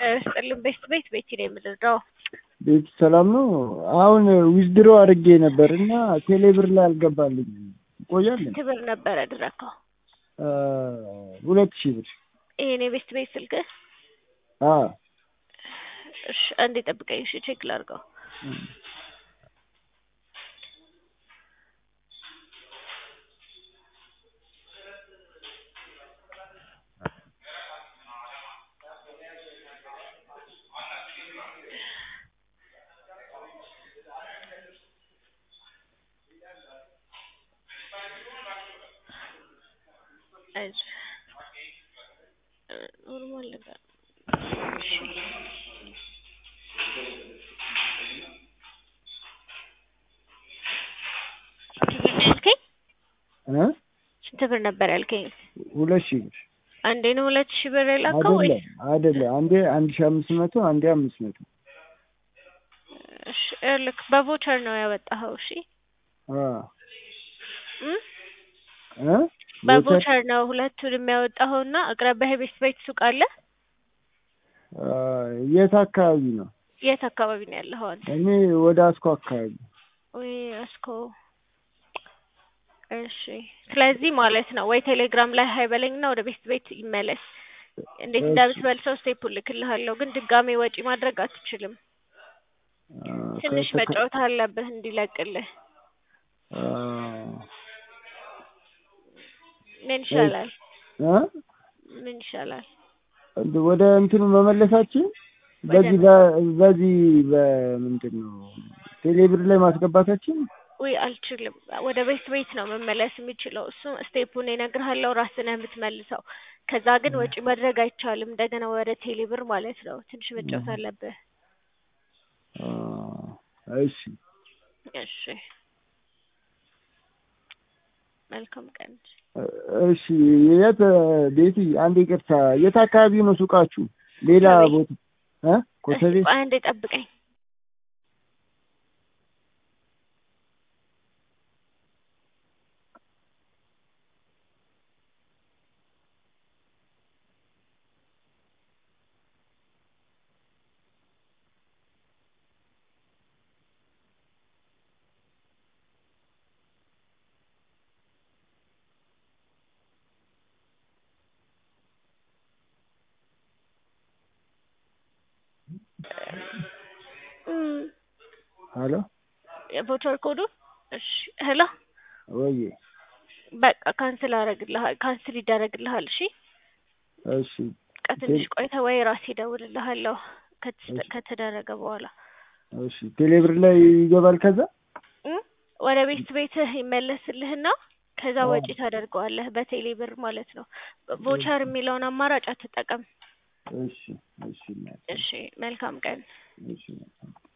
ስጥልን ቤት ቤት ቤት ነው የምንረዳው። ቤት ሰላም ነው። አሁን ዊዝድሮ አድርጌ ነበር እና ቴሌብር ላይ አልገባልኝ። ይቆያለን ስንት ብር ነበር ያደረግከው? ሁለት ሺህ ብር ይሄን የቤት ቤት ስልክህ? አዎ እሺ አንዴ ጠብቀኝ። እሺ ቼክ ላድርገው። አይዞህ ኖርማል ነገር እሺ ስንት ብር ነበር ያልከኝ? እ ስንት ብር ነበር ያልከኝ? ስንት ብር ነበር ያልከኝ? ሁለት ሺህ ብር አንዴ ነው ሁለት ሺህ ብር የላከው ወይ? አይደለም አይደለም። አንዴ አንድ ሺህ አምስት መቶ አንዴ አምስት መቶ እሺ ይኸውልህ በቮቸር ነው ያወጣኸው። እሺ አ እም እ በቮቸር ነው ሁለቱንም ያወጣኸውና አቅራቢያ የቤት ቤት ሱቅ አለ? አ የት አካባቢ ነው? የት አካባቢ ነው ያለኸው አንተ? እኔ ወደ አስኮ አካባቢ ወይ አስኮ እሺ ስለዚህ ማለት ነው ወይ ቴሌግራም ላይ ሀይ በለኝና ወደ ቤት ቤት ይመለስ። እንዴት እሺ። እንደምትመልሰው ስቴፑን ልክልሃለሁ፣ ግን ድጋሜ ወጪ ማድረግ አትችልም። አ ትንሽ ከተከ- መጫወት አለብህ እንዲለቅልህ። አ ምን ይሻላል? እ ምን ይሻላል? እንደ ወደ እንትኑ መመለሳችን ወደ በዚህ በ- በዚህ በምንድን ነው ቴሌብር ላይ ማስገባታችን ውይ አልችልም። ወደ ቤት ቤት ነው መመለስ የሚችለው። እሱ ስቴፑን እነግርሃለሁ፣ ራስህ ነህ የምትመልሰው። ከዛ ግን ወጪ ማድረግ አይቻልም። እንደገና ወደ ቴሌብር ማለት ነው። ትንሽ መጫወት አለብህ። አ እሺ እሺ መልካም ቀን። እሺ የት ቤቲ አንድ ይቅርታ የት አካባቢ ነው ሱቃችሁ ሌላ ኮተቤ። ቦታ እ ኮተቤ እስኪ ቆይ አንዴ ጠብቀኝ። እም፣ ሄሎ የቮቸር ኮዱ እሺ፣ ሄሎ ወይ በቃ ካንስል አደርግልሃል፣ ካንስል ይደረግልሃል። እሺ እሺ በቃ ትንሽ ቆይተህ ወይ ራሴ እደውልልሃለሁ ከተስ- እሺ። ከተደረገ በኋላ እሺ ቴሌብር ላይ ይገባል ከዛ እም፣ ወደ ቤት ቤትህ ይመለስልህና ከዛ አዎ። ወጪ ታደርገዋለህ በቴሌ ብር ማለት ነው። ቮቸር የሚለውን አማራጭ አትጠቀም። እሺ እሺ እናቴ፣ እሺ መልካም ቀን። እሺ